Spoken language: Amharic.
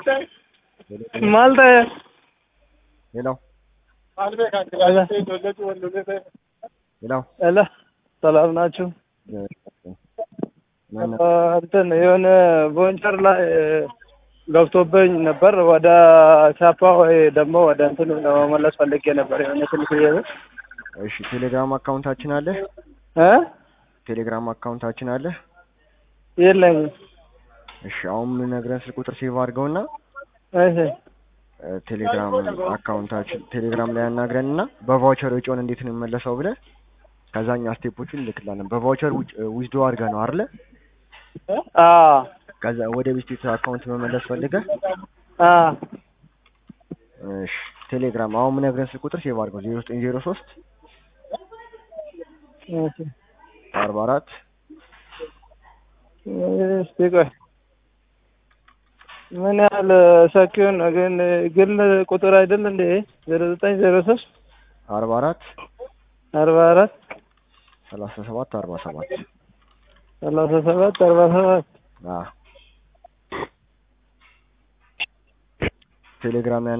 Maalta ሄሎ ሄሎ ሄሎ ሰላም ናችሁ? ምን እንትን የሆነ ቮንቸር ላይ ገብቶብኝ ነበር። ወደ ቻፓ ወይ ደግሞ ወደ እንትኑ ለመመለስ ፈልጌ ነበር። የሆነ ትንሽ ብር እሺ፣ ቴሌግራም አካውንታችን አለ። እ ቴሌግራም አካውንታችን አለ። የለኝም። እሺ፣ አሁን የምነግረን ስልክ ቁጥር ሴቭ አድርገውና እሺ እ ቴሌግራም አካውንታችን ቴሌግራም ላይ ያናግረን እና በቫውቸር ወጪውን እንዴት ነው የሚመለሰው ብለህ ከዛኛ ስቴፖቹን እንልክላለን። በቫውቸር ዊዝዶ አድርገህ ነው አይደለ? አ ከዛ ወደ ቤስቲት አካውንት መመለስ ፈልገህ አ እሺ፣ ቴሌግራም አሁን የምነግረን ስልክ ቁጥር ሴቭ አድርገው ዜሮ ዘጠኝ ዜሮ ሶስት እሺ አርባ አራት እስቲ ቆይ ምን ያህል ሰኪውን ግን ግል ቁጥር አይደል እንዴ? ዜሮ ዘጠኝ ዜሮ ሶስት አርባ አራት አርባ አራት ሰላሳ ሰባት አርባ ሰባት ሰላሳ ሰባት አርባ ሰባት ቴሌግራም ላይ